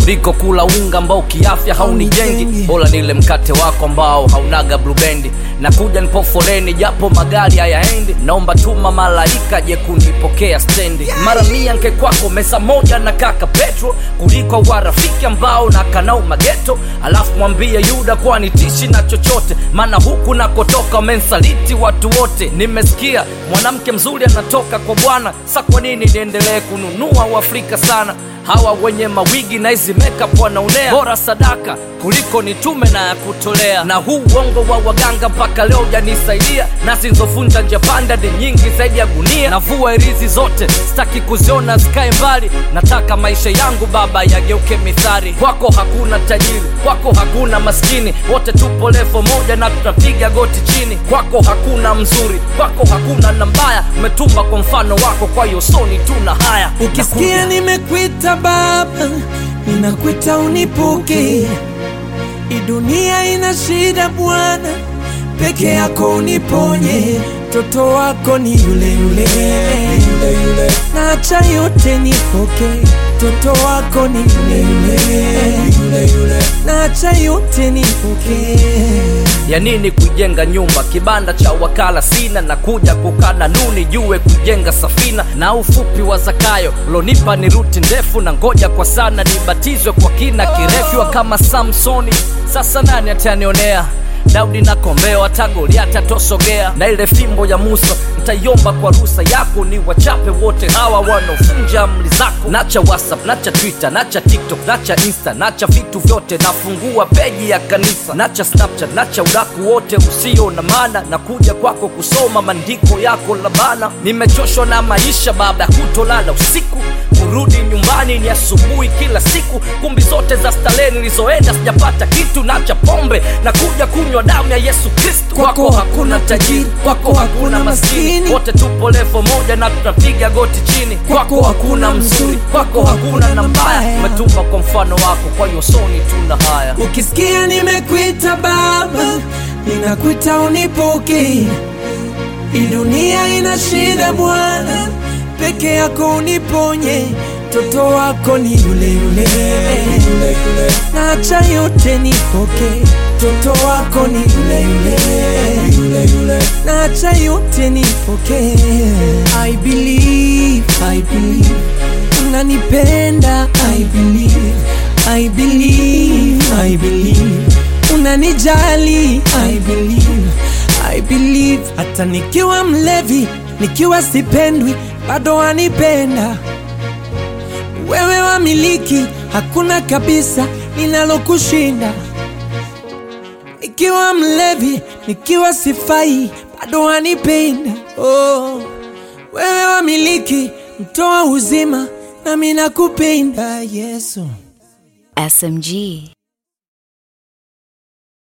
kuliko kula unga ambao kiafya haunijengi bora nile mkate wako ambao haunaga blubendi na kuja nipo foleni japo magari hayaendi naomba tuma malaika je kunipokea stendi mara mia nke kwako mesa moja na kaka petro kuliko warafiki ambao na kanau mageto alafu mwambie yuda kuwa nitishi na chochote maana huku nakotoka wamensaliti watu wote nimesikia mwanamke mzuri anatoka kwa bwana sa kwa nini niendelee kununua uafrika sana hawa wenye mawigi na hizi makeup wanaonea bora sadaka kuliko nitume na ya kutolea na huu uongo wa waganga mpaka leo janisaidia na zilizovunja njia panda ni nyingi zaidi ya gunia navua irizi zote sitaki kuziona zikae mbali nataka maisha yangu baba yageuke mithari kwako hakuna tajiri kwako hakuna maskini wote tupo levo moja na tutapiga goti chini kwako hakuna mzuri kwako hakuna na mbaya umetumba kwa mfano wako kwa hiyo soni tuna haya ukisikia nimekwita baba ninakwita unipuke hii dunia ina shida bwana peke yako uniponye mtoto wako ni yule yule, yule, yule. naacha yote nipoke mtoto wako ni yule yule, yule, yule. naacha yote nipoke ya nini kujenga nyumba kibanda cha wakala sina na kuja kukana nuni jue kujenga safina na ufupi wa zakayo lonipa ni ruti ndefu na ngoja kwa sana nibatizwe kwa kina kirefu kama samsoni sasa nani atanionea daudi na kombeo hata goliati atosogea na ile fimbo ya musa ntaiomba kwa rusa yako ni wachape wote hawa wanaovunja amri zako nacha whatsapp nacha twitter nacha tiktok nacha insta nacha vitu vyote nafungua peji ya kanisa nacha snapchat nacha udaku wote usio na maana na kuja kwako kusoma maandiko yako labana nimechoshwa na maisha baada ya kutolala usiku kurudi nyumbani ni asubuhi kila siku kumbi zote za starehe nilizoenda sijapata kitu nacha pombe na kuja kunywa damu ya yesu kristu kwako hakuna tajiri kwako hakuna maskini wote tupo levo moja na tunapiga goti chini kwako hakuna mzuri kwako hakuna na mbaya umetumba kwa mfano wako kwa hiyo soni tuna haya ukisikia nimekwita baba ninakwita unipuke hii dunia ina shida bwana peke yako uniponye mtoto wako ni yule yule, yule, yule. naacha yote nipoke mtoto wako ni yule yule, yule, yule. naacha yote nipoke I believe, I believe unanipenda I believe, I believe, I believe unanijali I believe, I believe hata nikiwa mlevi nikiwa sipendwi bado wanipenda wewe wamiliki hakuna kabisa linalokushinda nikiwa mlevi nikiwa sifai bado wanipenda oh. wewe wamiliki mtoa uzima nami nakupenda yesu SMG.